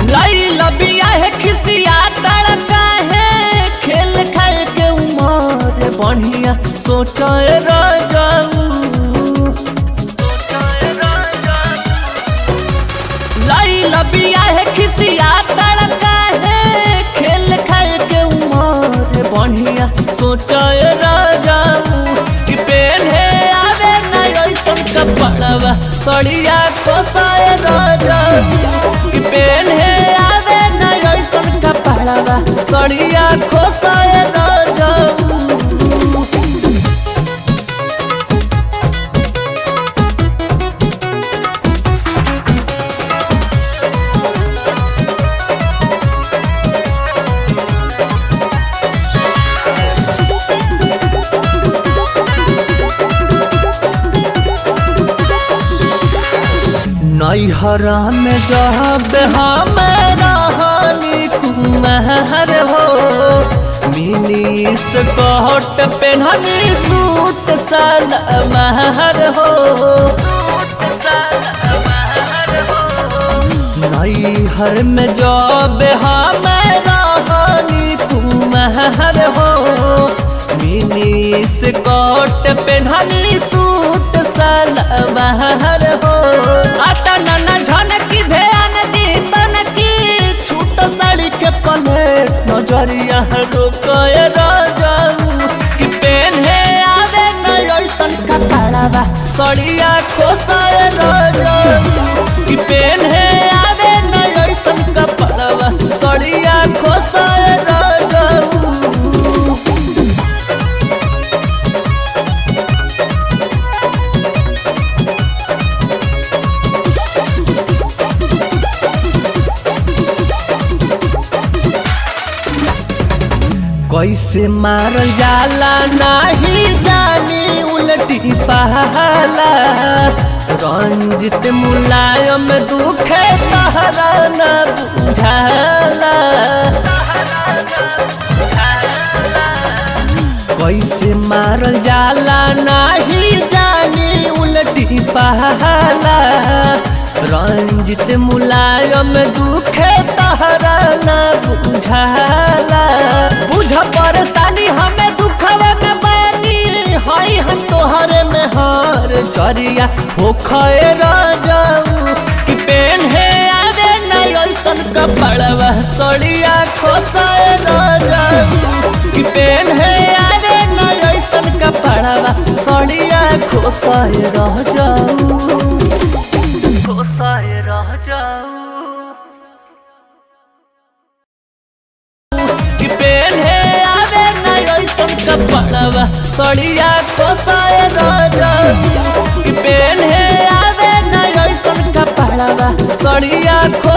लाई लबिया है खिसिया तड़का है खेल खाए के उमर बढ़िया सोचाए राजाऊ लाई लबिया है खिसिया तड़का है खेल खाए के उमर बढ़िया सोचाए राजाऊ कि पेन है आवे न ऐसन कपड़वा सड़िया कोसाए राजाऊ कि पेन है आवे न ऐसन कपड़वा सड़िया कोसाए राजाऊ नैहरा में जब हम रहनी कुमार हो मिनी स्कर्ट पेन्हनी सूट सलवार हो नैहर में जब हम रहनी कुमार हो मिनी स्कर्ट पेन्हनी सूट सलवार हो आता नन्ना झनकी ध्यान दी तनकी छूट साड़ी के पलेट नजरिया रोकए राजाऊ कि पेन है आवे न ऐसन कपड़ावा सड़िया खोसाए राजाऊ कि पेन है आवे न ऐसन कपड़ावा सड़िया खोसाए राजाऊ कैसे मारल जाला नाही जानी उलटी पहला रंजित मुलायम दुखे तहरा न बुझाला कैसे मारल जाला नाही जानी उलटी पहला रंजित मुलायम दुखे तहरा न बुझाला बुझ परेशानी हमें दुखवे में बैनी हई हम तोहरे में हार चरिया हो खए राजाऊ कि पेन है आवे न ऐसन कपड़वा सड़िया खोसाए राजाऊ कि पेन है आवे न ऐसन कपड़वा सड़िया खोसाए राजाऊ खोसाए राजाऊ कि पेन है आवे न ऐसन कपड़वा सड़िया खोसाए राजाऊ कि पेन है आवे न ऐसन कपड़वा सड़िया खो